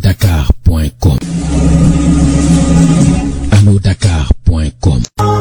allo-dakar.com allo-dakar.com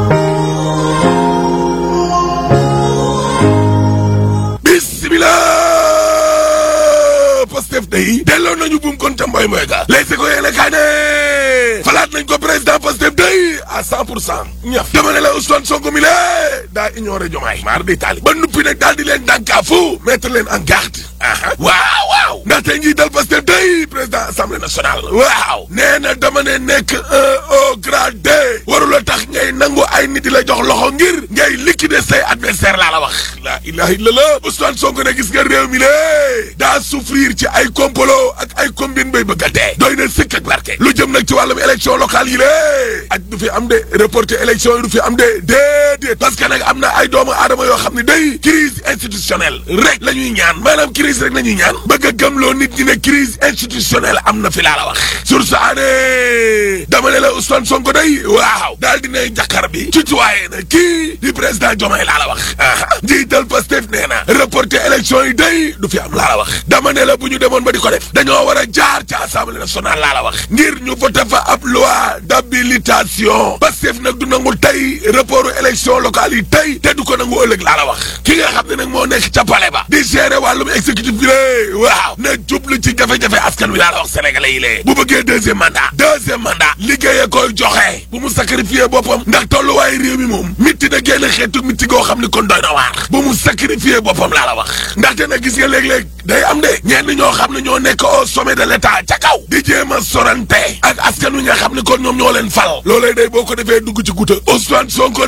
bismillah Pastef day delloo nañu buum kon ca mboy mboy ga léegi ko yéene kaay ne falaat nañ ko président Pastef day à cent pour cent ñëf dama ne la Ousmane Sonko mi lée daa ignoré jomaay maar di taali ba nuppi nag daal di leen dànkaafu mettre leen en garde aha waaw waaw ndaxte njiital Pastef day président assemblée nationale waaw nee na dama ne nekk un au gradé warula tax ngay nangu ay nit di la jox loxo ngir ngay liquider say adversaire laa la wax la ilaha illallah Ousmane Sonko ne gis nga réew mi lée daa souffrir ci ay complot ak ay combine bay bëgg a dee doy na sëkk ak barke lu jëm nag ci wàllum élection locale yi lée ak du fi am de reporter élection yi du fi am de déedéet parce que nag am na ay doomu aadama yoo xam ne day crise institutionnelle rek la ñuy ñaan maanaam crise rek la ñuy ñaan bëgg a gëmloo nit ñi ne crise institutionnelle am na fi laa la wax sur sa année dama ne la Ousmane Sonko day waaw daal dinay jàkkaar bi ci tuwaaye na kii di président Diomaye laa la wax aa njiital Pastef nee na reporter élection yi day du fi am laa la wax dama ne la bu ñu demoon ba di ko def dañoo war a jaar ci assemblée nationale laa la wax ngir ñu voté fa ab loi d'habilitation Pastef nag du nangu tey reportu élection locale yi tey te du ko nangu ëllëg laa la wax ki nga xam ne nag moo nekk ca palais ba di gérer wàllum exécutif bi lée waaw na jublu ci jafe-jafe askan wi laa la wax sénégalais yi lée bu bëggee deuxième mandat deuxième mandat liggéeye koy joxe bu mu sacrifier boppam ndax tolluwaayu réew mi moom mitti na génn xeetu mitti goo xam ni kon doy na waar bu mu sacrifier boppam laa la wax ndaxte nag gis nga léeg-léeg day am de ñenn ñoo xam ne ñoo nekk au sommet de l'état ca kaw di jéem a sorante ak askan wi nga xam ne kon ñoom ñoo leen fal loolee day boo ko defee dugg ci guta Ousmane Sonko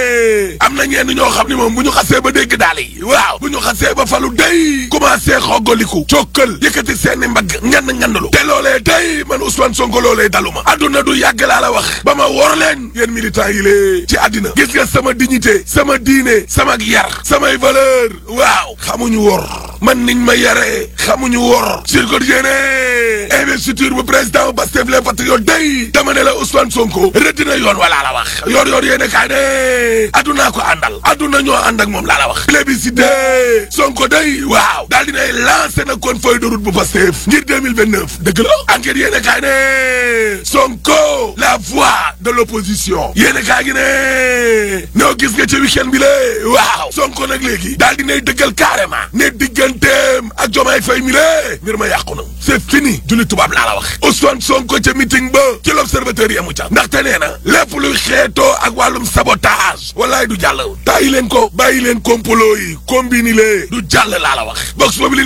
ne am na ñenn ñoo xam ne moom bu ñu xasee ba dégg daal yi waaw bu ñu xasee ba falu day commencé xoggaliku cokkal yëkkati seeni mbagg ngand ngandalu te loolee day man Ousmane Sonko loolee daluma adduna du yàgg laa la wax ba ma wor leen yéen militants yi lée ci àddina gis nga sama dignité sama diine sama yar samay valeur waaw xamuñu wor man niñ ma yaree xamuñu wor sur quotidien investiture bu président Pastef les patriotes day dama ne la Ousmane Sonko rëdd na yoon walaa la wax yor yor yéene kaay ne addunaa ko àndal adduna ñoo ànd ak moom laa la wax plébiscite Sonko day waaw daal dinay lancé na kon feuille de route bu Pastef ngir 2029 dëgg la enquête yéene kaay ne Sonko la voix de l'opposition yéene kaay gi ne ñoo gis nga ci week-end bi lée waaw Sonko nag léegi daal dinay dëggal carrément ne digganteem ak Diomaye Faye mi lée mbir ma yàqu na c'est fini julli tubaab laa la wax Ousmane Sonko ca meeting ba ci l'observateur yi amu ca ndaxte nee na lépp luy xeetoo ak wàllum sabotage wallaay du jàll tàyyi leen ko bàyyi leen complot yi combini lee du jàll laa la wax box boobu li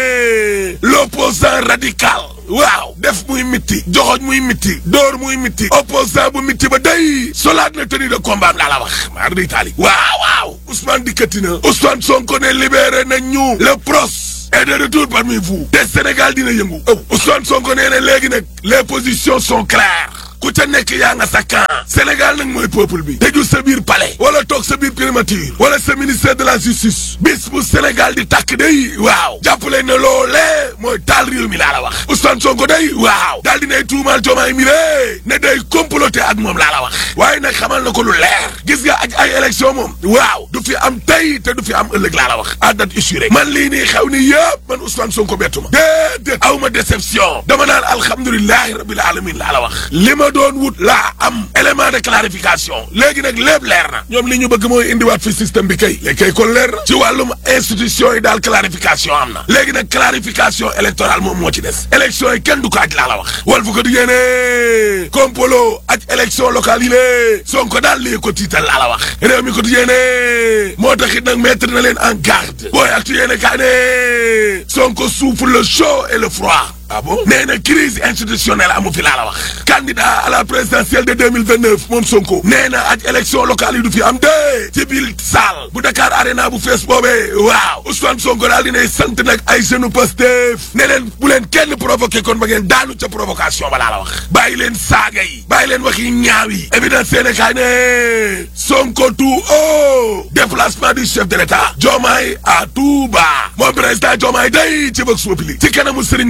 ne l'opposant radical waaw def muy mitti joxoñ muy mitti door muy mitti opposant bu mitti ba day solaat na tenue de combat laa la wax maar di taali waaw waaw Ousmane dikkati na Ousmane Sonko ne libéré nañ ñu le pros est de retour parmi vous te Sénégal dina yëngu ëw Ousmane Sonko nee na léegi nag les positions sont claires ku ca nekk yaa nga sa camp Sénégal nag mooy peuple bi tëju sa biir palais wala toog sa biir primature wala sa ministère de la justice bis bu Sénégal di tàkk day waaw jàppale ne loolee mooy taal réew mi laa la wax Ousmane Sonko day waaw daal dinay tuumaal Diomaye mi lée ne day comploter ak moom laa la wax waaye nag xamal na ko lu leer gis nga ak ay élection moom waaw du fi am tey te du fi am ëllëg laa la wax à date assurée man lii nii xew ni yëpp man Ousmane Sonko bettu ma déedéet aw ma déception dama naan alhamdulilahi rabbil alamin laa la wax li ma doon wut laa am élément de clarification léegi nag lépp leer na ñoom li ñu bëgg mooy indiwaat fi système bi kay léegi kay kon leer na ci wàllum institution yi daal clarification am na léegi nag clarification électorale moom moo ci des élection yi kenn du ko aj laa la wax wal fu ko di yéene complot ak élection locale yi lée Sonko daal lii ko tiital laa la wax réew mi ko di yéene moo taxit nag mettre na leen en garde booy ak tu yéene kaa ne Sonko souffre le chaud et le froid ah bon nee na crise institutionnelle amu fi laa la wax candidat à la présidentielle de 2029 moom Sonko nee na ak élection locale yi du fi am de ci biir salle bu Dakar Arena bu fees boobee waaw Ousmane Sonko daal dinay sant nag ay jeunes Pastef ne leen bu leen kenn provoqué kon ba ngeen daanu ca provocation ba laa la wax bàyyi leen saaga yi bàyyi leen wax yi ñaaw yi évidence Sénégal ne Sonko tout haut déplacement du chef de l'État Diomaye à Touba moom président Diomaye day ci bëgg suupli ci kanamu Serigne Mountakha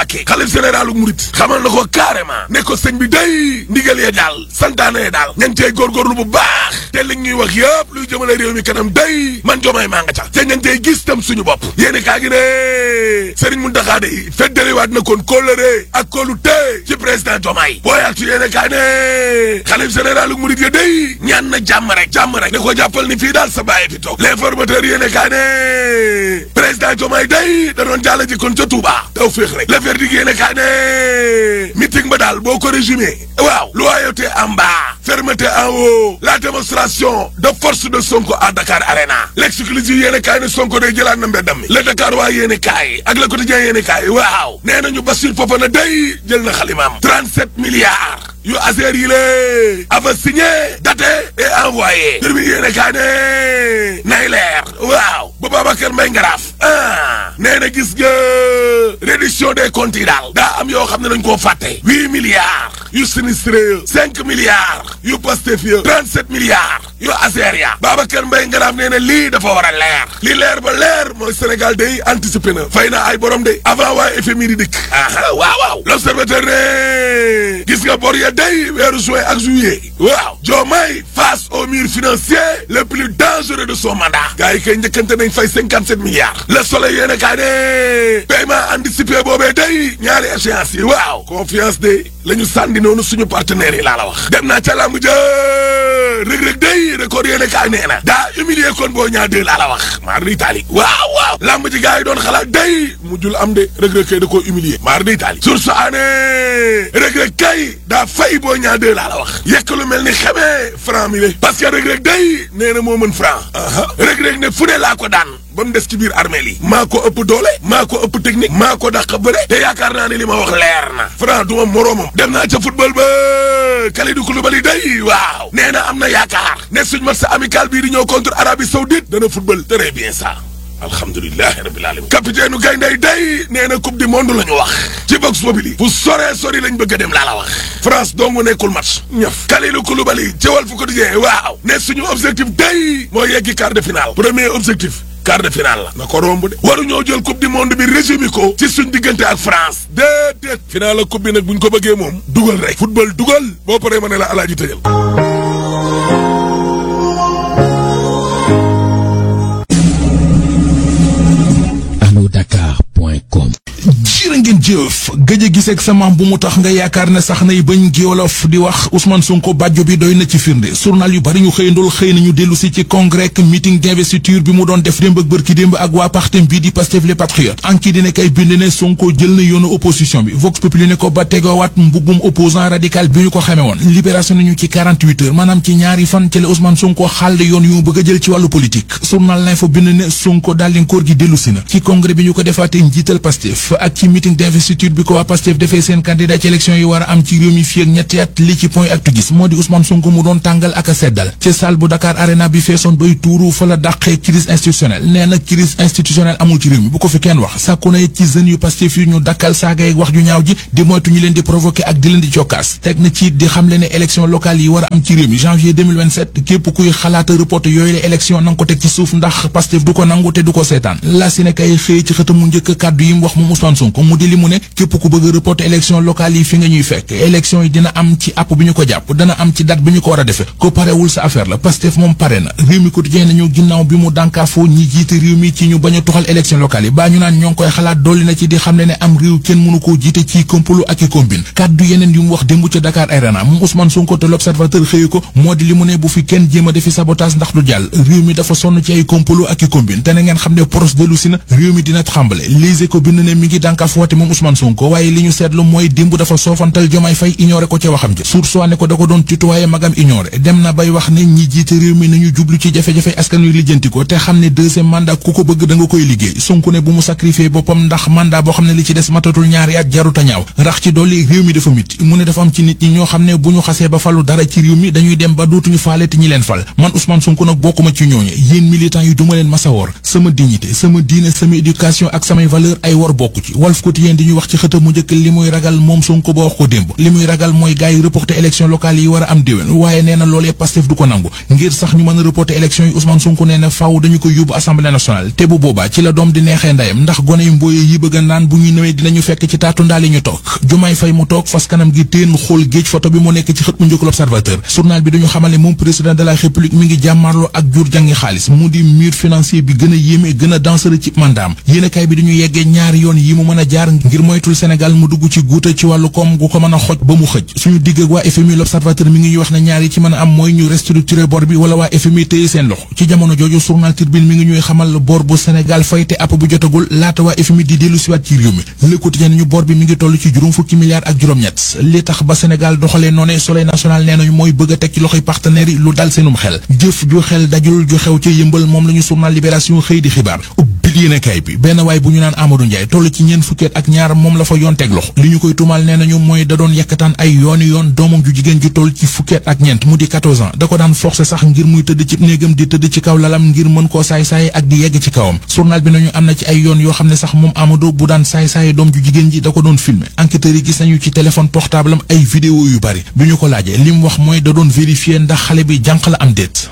Mbàkke xalif généralu murit xamal na ko carrément ne ko sëñ bi day ndigal ya daal santaane daal ña ngi cey góorgóorlu bu baax te li ñuy wax yëpp luy jëmale réew mi kanam day man jomaay maa nga ca te ña ngi cey gis tam suñu bopp yéeni kaa gi ne Sëriñ Muntaxa day feddaliwaat na kon kóllëre ak kóolu te ci président jomaay booyaat ci yéene kaa ne xalif généralu murit ya day ñaan na jàmm rek jàmm rek ne ko jàppal ni fii daal sa bàyyi fi toog l'informateur yéene kaa ne président jomaay day da doon jàll ji kon ca Touba taw féex rek le verdict yéene kaa ne meeting ba daal boo ko résumé waaw loyauté en bas fermeté en haut la démonstration de force de Sonko à Dakar Arena l'exclusive yéene kaay ne Sonko day jëlaat na mbeddam mi le Dakar waa yéene kaay ak le quotidien yéene kaay waaw nee nañu Bassirou Fofana day jël na xalimaam 37 milliards yu Azer yi lée ava signé daté et envoyé mbir mi yéene kaay ne nay leer waaw ba Babacar Mbaye Ngaraaf ah nee na gis nga réduction des comptes yi daal daa am yoo xam ne dañ koo fàtte huit milliards yu sinistré cinq milliards yu Pastef ya trente-sept milliards yu Azer ya Babacar Mbaye Ngaraaf nee na lii dafa war a leer li leer ba leer mooy Sénégal day anticipé na fay na ay borom de avant waa FMI di dikk aha waaw waaw l'observateur ne gis nga bor ya day weeru juin ak juillet waaw Diomaye face au mur financier le plus dangereux de son mandat gars yi kay njëkkante nañ fay cinquante sept milliards le soleil yéen a kaa ne paiement anticipé boobee day ñaari échéance yi waaw confiance de la ñu sànni noonu suñu partenaires yi laa la wax dem naa ca làmb ja rëg-rëg day record yéen a kaa nee na daa humilier kon boo ñaa deux laa la wax maar di taali waaw waaw làmb ji gars yi doon xalaat day mujjul am de rëg-rëg kay da koo humilier maar di taali sur sa année rëg-rëg kay daa fay boo ñaa deux laa la wax yekk lu mel ni xamee franc mi le parce que rëg-rëg day nee na moo mën franc rëg-rëg ne fu ne laa ko daan ba mu des ci biir armée li maa ko ëpp doole maa ko ëpp technique maa ko dàq bëre te yaakaar naa ne li ma wax leer na franc du ma moroomam dem naa ca football ba Kalidou Koulibaly day waaw nee na am na yaakaar ne suñ match amical bii di ñëw contre Arabie Saoudite dana football très bien ça alhamdulilahi rabbil alamin capitaine u gaynday day nee na coupe du monde la ñu wax ci vox populi fu sore sori lañ bëgg a dem laa la wax France dong nekkul match ñëf Kalidou Koulibaly ci Walf Quotidien waaw ne suñu objectif day mooy yeggi quart de finale premier objectif quart de finale la na ko romb de waruñoo jël coupe du monde bi résumé ko ci suñ diggante ak France déedéet finale la coupe bi nag buñ ko bëggee moom dugal rek football dugal boo paree ma ne la alaaji tëjal anodakar.com jërë ngeen jëf gëj a giseeg sa maam bu mu tax nga yaakaar ne sax nay bañ giolof di wax Ousmane Sonko bàjjo bi doy na ci firnde journal yu bari ñu xëyandool xëy nañu dellu si ci congrès meeting d'investiture bi mu doon def démb ak bërki démb ak waa partem bii di Pastef les patriotes anki dina kay bind ne Sonko jël na yoonu opposition bi Vox Populi ne ko ba tegowaat mbubbum opposant radical bi ñu ko xamee woon libération nañu ci 48 heures maanaam ci ñaari fan ci la Ousmane Sonko xàll yoon yu mu bëgg a jël ci wàllu politique journal l'info bind ne Sonko daal koor gi dellu si na ci congrès bi ñu ko defaatee njiital Pastef ak ci meeting d'investiture bi ko waa Pastef defee seen candidat ci élection yi war a am ci réew mi fii ak ñetti at li ci point ak tu gis moo di Ousmane Sonko mu doon tàngal ak a seddal ci salle bu Dakar Arena bi feesoon bay tuuru fa la dàqee crise institutionnelle nee na crise institutionnelle amul ci réew mi bu ko fi kenn wax sàkku na ci jeunes yu Pastef yi ñu dakkal saaga ak wax ju ñaaw ji di moytu ñu leen di provoquer ak di leen di jokkaas teg na ci di xam le ne élection locale yi war a am ci réew mi janvier 2027 képp kuy xalaata reporter yooyu la élection nanga ko teg ci suuf ndax Pastef du ko nangu te du ko seetaan la si ne kay xëy ci xëtam mu njëkk kàddu yi mu wax moom Ousmane Sonko mu di li mu ne képp ku bëgg a reporter élection locale yi fi nga ñuy fekk élection yi dina am ci app bi ñu ko jàpp dana am ci date bi ñu ko war a defee ko parewul sa affaire la Pastef moom pare na réew mi quotidien nañu ginnaaw bi mu dànkaafoo ñi jiite réew mi ci ñu bañ a tuxal élection locale yi baa ñu naan ñoo ngi koy xalaat dolli na ci di xam ne ne am réew kenn mënu koo jiite ci complot ak i combine kàddu yeneen yu mu wax démb ca Dakar Arena moom Ousmane Sonko te l'observateur xëyu ko moo di li mu ne bu fi kenn jéem a defi sabotage ndax du jàll réew mi dafa sonn ci ay complot ak i combine te na ngeen xam ne pros dellu si na réew mi dina tremble lise ko bind ne mi ngi dànkaaf woote moom Ousmane Sonko waaye li ñu seetlu mooy démb dafa soofantal Diomaye Faye ignoré ko ca waxam ja sour soi ne ko da ko doon tutoyé magam ignoré dem na bay wax ne ñi jiite réew mi nañu jublu ci jafe-jafe askan wi lijjanti ko te xam ne deuxième mandat ku ko bëgg da nga koy liggéey Sonko ne bu mu sacrifié boppam ndax mandat boo xam ne li ci des matatul ñaari at jaruta ñaaw rax ci dolli réew mi dafa miti mu ne dafa am ci nit ñi ñoo xam ne bu ñu xasee ba falu dara ci réew mi dañuy dem ba dootuñu faale te ñi leen fal man Ousmane Sonko nag bokkuma ci ñooñu yéen militants yi duma leen masa wor sama dignité sama diine sama éducation ak samay valeur ay wor bokku ci Walf Quotidien di ñu wax ci xëtam mu njëkk li muy ragal moom Sonko ba wax ko démb li muy ragal mooy gars yi reporter élection locale yi war a am déwén waaye nee na loolee Pastef du ko nangu ngir sax ñu mën a reporter élection yi Ousmane Sonko nee na faaw dañu ko yóbbu assemblée nationale te bu boobaa ci la doom di neexee ndayam ndax gone yu mbooye yi bëgg a naan bu ñu newee dinañu fekk ci taatu ndaal yi ñu toog Jumaay Fay mu toog fas kanam gi téen xool géej photo bi mu nekk ci xët mu njëkk l'Observateur journal bi dañu xamal ne moom président de la république mi ngi jàmmarloo ak jur jàngi xaalis mu di mur financier bi gën a yéeme gën a dangereux ci mandaam yéenekaay bi dañu yeggee ñaari yoon yi mu mën a jaar ngir moytul Sénégal mu dugg ci guuta ci wàllu koom gu ko mën a xoj ba mu xëj suñu digg ak waa FMI l'Observateur mi ngi ñuy wax ne ñaar yi ci mën a am mooy ñu restructurer bor bi wala waa FMI téye seen loxo ci jamono jooju journal Tribune mi ngi ñuy xamal bor bu Sénégal fay te app bu jotagul laata waa FMI di dellu siwaat ci réew mi Le Quotidien ñu bor bi mi ngi toll ci juróom fukki milliards ak juróom-ñett li tax ba Sénégal doxalee noone Soleil national nee nañu mooy bëgg a teg ci loxoy partenaires yi lu dal seenum xel jëf ju xel dajul ju xew ca yëmbal moom la ñu journal Libération xëy di xibaar ubbil yéenekaay bi benn waay bu ñu naan Amadou Ndiaye toll ci ñeent fukkeet ak ñaar moom la fa yoon teg loxo li ñu koy tumal nee nañu mooy da doon yekkataan ay yooni yoon doomam ju jigéen ju toll ci fukkeet ak ñeent mu di 14 ans da ko daan forcer sax ngir muy tëdd ci néegam di tëdd ci kaw lalam ngir mën koo saay-saay ak di yegg ci kawam journal bi nañu am na ci ay yoon yoo xam ne sax moom Amadou bu daan saay-saay doom ju jigéen ji da ko doon filmer enquêteurs yi gis nañu ci téléphone portable am ay vidéo yu bari bi ñu ko laajee li mu wax mooy da doon vérifier ndax xale bi jànq la am déet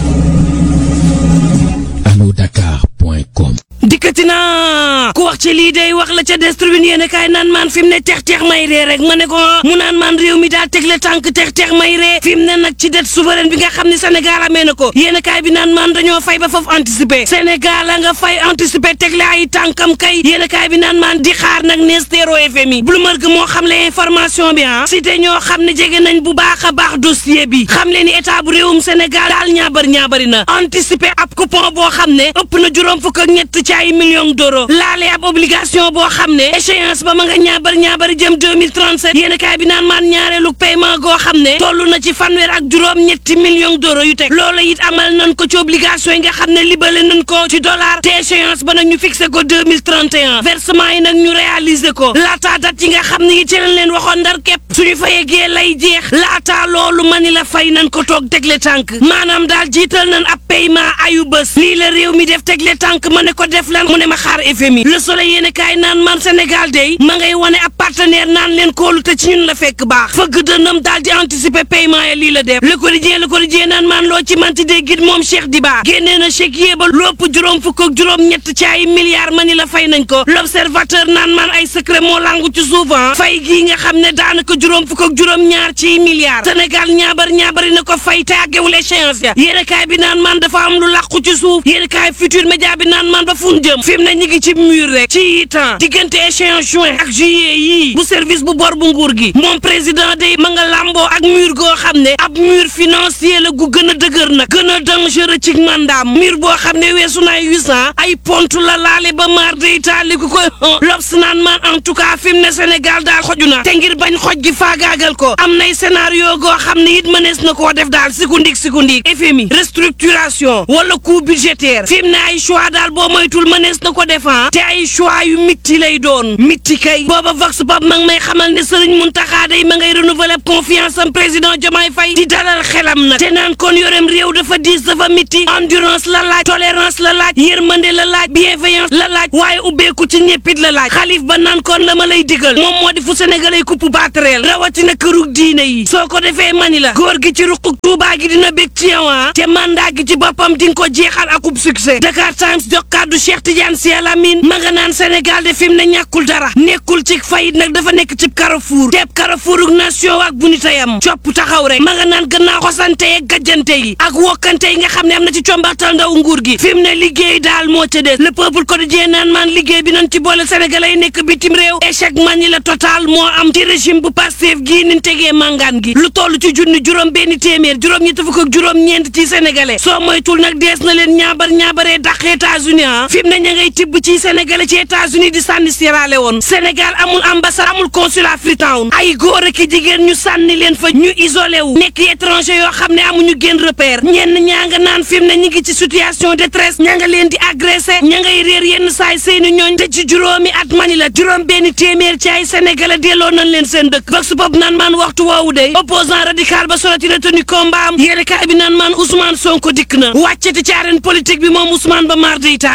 alodakar.com dikkati naa ku wax ci lii day wax la ca des tribune yéen kaay naan maan fi mu ne tex tex may ree rek ma ne ko mu naan maan réew mi daal tegle tànk tex tex may ree fi mu ne nag ci dette souveraine bi nga xam ne Sénégal amee na ko yéen kaay bi naan maan dañoo fay ba foofu anticiper Sénégal a nga fay anticiper tegle ay tànkam kay yéen kaay bi naan maan di xaar nag nees teeroo FMI Bloomberg moo xam le information bi ah cité ñoo xam ne jege nañ bu baax a baax dossier bi xam le ni état bu réewum Sénégal daal ñaabar ñaabari na anticiper ab coupon boo xam ne ëpp na juróom fukk ak ñett ci ay millions d'euros laale ab obligation boo xam ne échéance ba ma nga ñaabar ñaabari jëm 2037 yéen kaay bi naan maan ñaareelu paiement goo xam ne toll na ci fanweer ak juróom ñetti millions d'euros yu teg loola it amal nañ ko ci obligation yi nga xam ne libale nañ ko ci dollar te échéance ba nag ñu fixé ko 2031 versement yi nag ñu réaliser ko laata date yi nga xam ne it ci lañ leen waxoon ndar képp suñu fa yeggee lay jeex laata loolu mani la fay nañ ko toog tegle tànk maanaam daal jiital nañ ab paiement ayu bés lii la réew mi def tegle tànk ma ne ko def lan mu ne ma xaar FMI le soleil yéen kaay naan man Sénégal day ma ngay wane ab partenaire naan leen kóolu te ci ñun la fekk baax fëgg dënnam daal di anticiper paiement ya lii la def le quotidien le quotidien naan man loo ci manti dee git moom Cheikh Diba génnee na chèque yéeba lopp juróom fukk ak juróom ñett ci ay milliards ma ni la fay nañ ko l'observateur naan man ay secret moo langu ci souvent fay gii nga xam ne daanaka juróom fukk ak juróom ñaar ci milliards Sénégal ñaabar ñaabari na ko fay te àggewul échéance ya yéen kaay bi naan man dafa am lu làqu ci suuf yéen kaay futur média bi naan man ba fun jëm fi mu ne ñu ngi ci mur rek ci temps diggante échéance juin ak juillet yii bu service bu bor bu nguur gi moom président day ma nga làmboo ak mur goo xam ne ab mur financier la gu gën a dëgër nag gën a dangereux ci mandaam mur boo xam ne weesu na ay huit cent ay pont la laale ba maar day taali ku koy lobs naan man en tout cas fi mu ne Sénégal daal xoju na te ngir bañ xoj gi faagaagal ko am nay scénario goo xam ne it mënees na koo def daal sikundik sikundik FMI restructuration wala coût budgétaire fi mu ne ay choix daal boo moytul mënees na ko defan te ay choix yu mitti lay doon mitti kay booba vox pop ma ngi may xamal ne Serigne Mountakha day ma ngay renouveler confiance am président Diomaye Faye di dalal xelam nag te naan kon yorem réew dafa diis dafa mitti endurance la laaj tolérance la laaj yërmande la laaj bienveillance la laaj waaye ubbeeku ci ñeppit la laaj xalif ba naan kon la ma lay digal moom moo di fu sénégalais kupp baatareel rawatina kërug diine yi soo ko defee mani la góor gi ci ruquk tuubaa gi dina bég ci yow te mandat gi ci boppam di nga ko jeexal akub succès Dakar Times jox kàddu Cheikh Tidiane Sy Al Amine ma nga naan Sénégal de fi mu ne ñàkkul dara nekkul ci fayit nag dafa nekk ci carrefour teeb carrefouruk nation ak bu nitayam copp taxaw rek ma nga naan gannaaw xosante yeeg gajjante yi ak wokkante yi nga xam ne am na ci combaxtal ndaw nguur gi fi mu ne liggéey daal moo ca des le peuple quotidien naan maan liggéey bi nañ ci boole sénégalais yi nekk bitim réew échec man ñi la total moo am ci régime bu Pastef gii niñ tegee mangaan gi lu toll ci junni juróom benn téeméer juróom ñetti fukk ak juróom ñeent ci sénégalais soo moytul nag dees na leen ñaabar ñaabaree dàq États-Unis ah fi mu ne ña ngay tibb ci sénégalais ci États-Unis di sànni Sierra Leone Sénégal amul ambassade amul consulat Freetown ay góor ak jigéen ñu sànni leen fa ñu isolé wu nekk étranger yoo xam ne amuñu génn repère ñenn ñaa nga naan fi mu ne ñi ngi ci situation détresse ña nga leen di agressé ña ngay réer yenn saay seeni ñooñ te ci juróomi at mani la juróom benn téeméer ci ay sénégalais delloo nañ leen seen dëkk vox pop naan maan waxtu woowu de opposant radical ba soloti retenu combat am yéene kaay bi naan maan Ousmane Sonko dikk na wàcceti ci arène politique bi moom Ousmane ba maar de Italie rek ci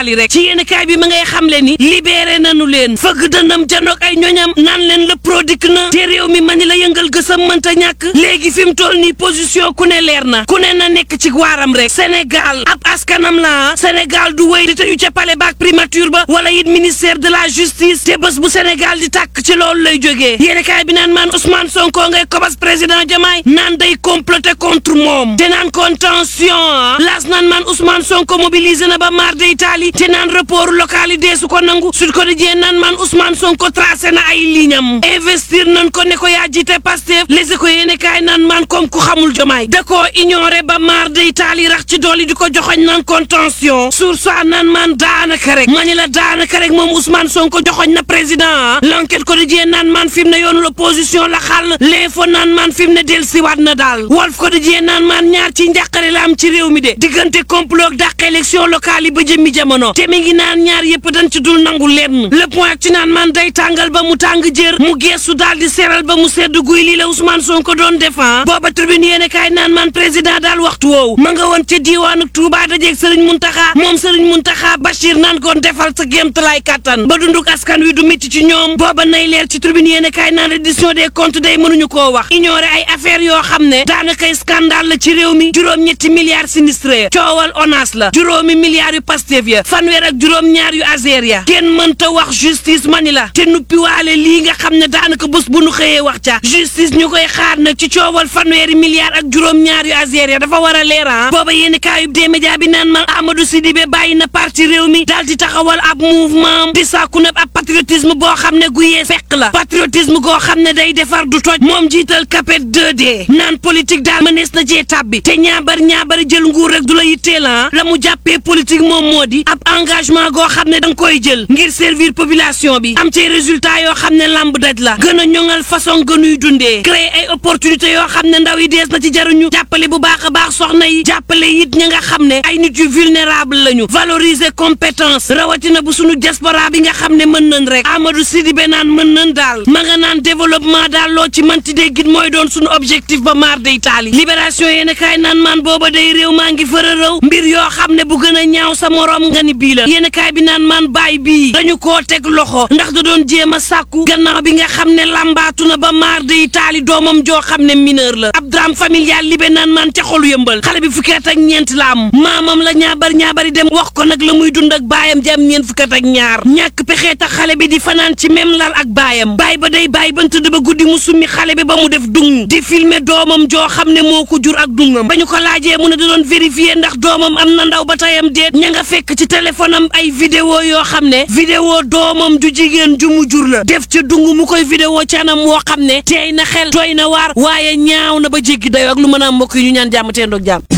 yéen kaay bi ma ngay xamle ni libéré nañu leen fëgg dëndam janoog ay ñoñam naan leen le produit na te réew mi mani la yëngal gësam mënta ñàkk léegi fi mu toll nii position ku ne leer na ku ne na nekk ci waaram rek Sénégal ab askanam la Sénégal du wéy di tëju ca palais baak primature ba wala it ministère de la justice te bés bu Sénégal di tàkk ci loolu lay jógee yéen kaay bi naan maan Ousmane Sonko ngay kobas président Diomaye naan day comploter contre moom te naan contention las naan maan Ousmane Sonko mobilisé na ba mar de Italie te naan report local yi deesu ko nangu Sud Quotidien naan maan Ousmane Sonko tracé na ay lignam investir nañ ko ne ko yaa jiite Pastef les ko yéene kaay naan maan comme ku xamul Diomaye da koo ignoré ba mar de Italie rax ci dool yi di ko joxoñ naan contention sur ça naan maan daanaka rek ma ni la daanaka rek moom Ousmane Sonko joxoñ na président l'enquête quotidien naan maan fi mu ne yoonu l'opposition la xàll l'info naan maan fi mu ne del siwaat na daal Walf quotidien naan maan ñaar ci njàqare la am ci réew mi de diggante complot dàq élection locale yi ba jëmmi jamono te mi ngi naan ñaar yëpp dañ ci dul nangu lenn le point ci naan maan day tàngal ba mu tàng jër mu geesu daal di seral ba mu sedd guy lii la Ousmane Sonko doon defan booba tribune yéene kaay naan maan président daal waxtu woowu ma nga woon ca diiwaanu Touba dajeeg Serigne Mountakha moom Serigne Mountakha Bachir naan koon defal sa géemtalaay kattan ba dunduk askan wi du métti ci ñoom booba nay leer ci tribune yéene kaay naan reddition des comptes day mënuñu koo wax ignorer ay affaires yoo xam ne daanakay scandale la ci réew mi juróom-ñetti milliards sinistré ya coowal ONAS la juróomi milliards yu Pastef ya fanweer ak juróom-ñaar yu Azer ya kenn mënta wax justice mani la te nuppiwaale lii nga xam ne daanaka bés bu nu xëyee wax ca justice ñu koy xaar nag ci coowal fanweeri milliards ak juróom-ñaar yu Azer ya dafa war a leeran booba yéeni kaayub des médias bi naan ma Amadou Sidibé bàyyi na parti réew mi daal di taxawal ab mouvement di sàkku na ab patriotisme boo xam ne gu yee fekk la patriotisme goo xam ne day defar du toj moom jiital capet 2D naan politique daal mënees na cee tàbbi te ñaabar ñaabar jël nguur rek du la yittee la la mu jàppee politique moom moo di ab engagement goo xam ne da nga koy jël ngir servir population bi am ci résultat yoo xam ne lamb daj la gën a ñoŋal façon gënuy dundee créer ay opportunités yoo xam ne ndaw yi dees na ci jaruñu jàppale bu baax a baax soxna yi jàppale it ña nga xam ne ay nit yu vulnérable lañu valoriser compétence rawatina bu sunu diaspora bi nga xam ne mën nañ rek Amadou Sidibé naan mën nañ daal ma nga naan développement daal loo ci manti déggit mooy doon sunu objectif ba maar day taali libération yéen kaay naan maan booba day réew maa ngi fëra rëw mbir yoo xam ne bu gën a ñaaw sa moroom nga ni bii la yéen kaay bi naan maan baay bii dañu koo teg loxo ndax da doon jéem a sàkku gannaaw bi nga xam ne lambaatu na ba maar day taali doomam joo xam ne mineur la ab drame familial libe naan maan ca xolu yëmbal xale bi fukki at ak ñeent la am maamam la ñaabar ñaabari dem wax ko nag la muy dund ak baayam jam ñeent fukki at ak ñaar ñàkk pexe tax xale bi di fanaan ci même lal ak baayam baay ba day baay ban tëdd ba guddi mu summi xale bi ba mu def dung di filmer doomam joo xam ne moo ko jur ak dungam ba ñu ko laajee mu ne da doon vérifier ndax doomam am na ndaw ba tayam déet ña nga fekk ci téléphone am ay vidéo yoo xam ne vidéo doomam ju jigéen ju mu jur la def ca dung mu koy vidéo ci anam woo xam ne teey na xel tooy na waar waaye ñaaw na ba jéggi dayoo ak lu mën a am mbokk yi ñu ñaan jàmm teen doog jàmm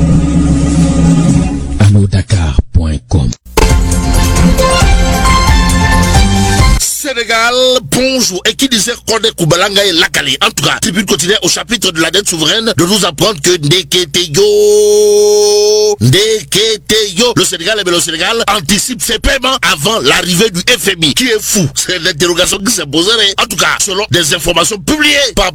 alodakar.com Sénégal, bonjour. Et qui disait Kone Kubalanga et Lakali. En tout cas, Tribune continue au chapitre de la dette souveraine de nous apprendre que Ndeketeyo, Ndeketeyo, le Sénégal, mais le Sénégal anticipe ses paiements avant l'arrivée du FMI. Qui est fou? C'est l'interrogation qui s'est posée. En tout cas, selon des informations publiées par